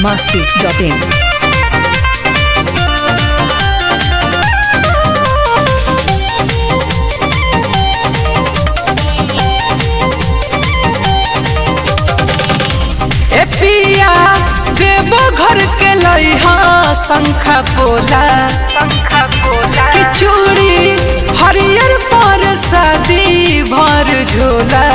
masti.in. ए पिया देवो घर के लइहा शंखा पोला कि चूड़ी हरियर पर शादी भर झोला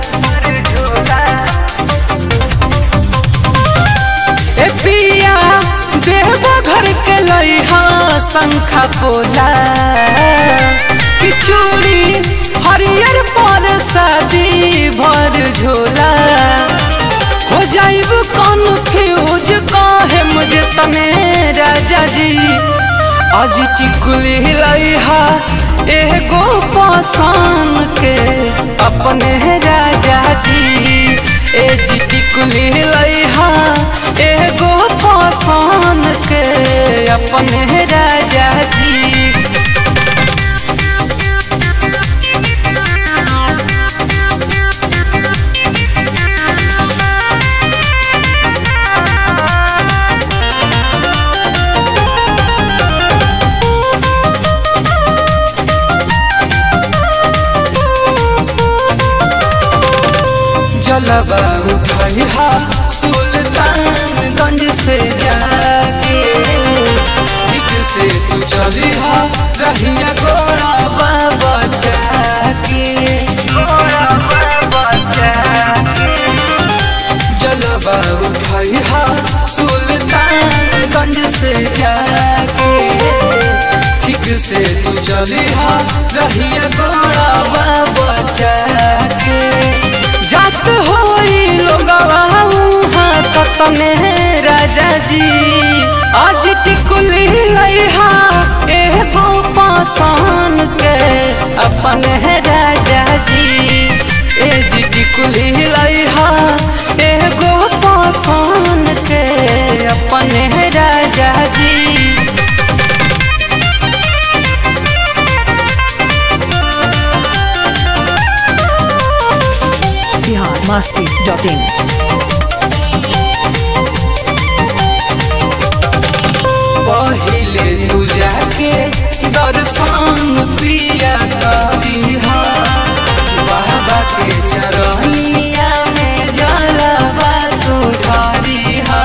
ए पिया देवो घर के लइहा शंखा पोला कि चूड़ी हरियर पर शादी भर झोला हो जाइब कन्फ्यूज काहे मुझे तने राजा जी आज टिकुली लइहा एगो पासान के अपने राजा जी ए जी टिकुली लइहा एगो पासान के अपने राजा जी जलवा उठैहा सुल्तानगंज से जाके ठीक से तू चलिहा रहिया गोरा बाबा जाके जलवा उठैहा सुल्तानगंज से जाके ठीक से तू चलिहा रहिया गोरा बाबा जाके जात होई लोगवा उहाँ ततने राजा जी आज टिकुली लइहा एगो पासान के अपन है राजा जी ए जी टिकुली लइहा एगो पासान के अपन है राजा जी Bihar masti.in. पहिले तू जाके दर्शन पिया करिहा बाबा के चरनिया में जलवा तू ढारिहा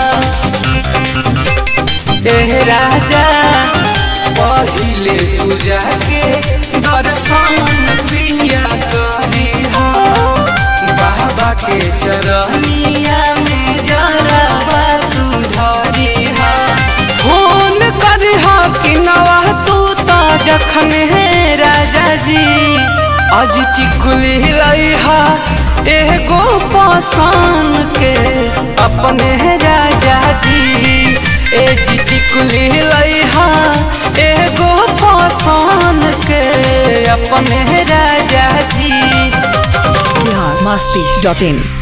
एह राजा पहिले तू जाके दर्शन पिया करिहा बाबा के चरनिया में जलवा तू ढारिहा फोन करिहा कि नवा तू तो जखन है राजा जी आज टिकुली लइहा एगो पासान के अपने है राजा जी ए जी टिकुली लइहा एगो पासान के अपने है राजा जी Bihar masti.in.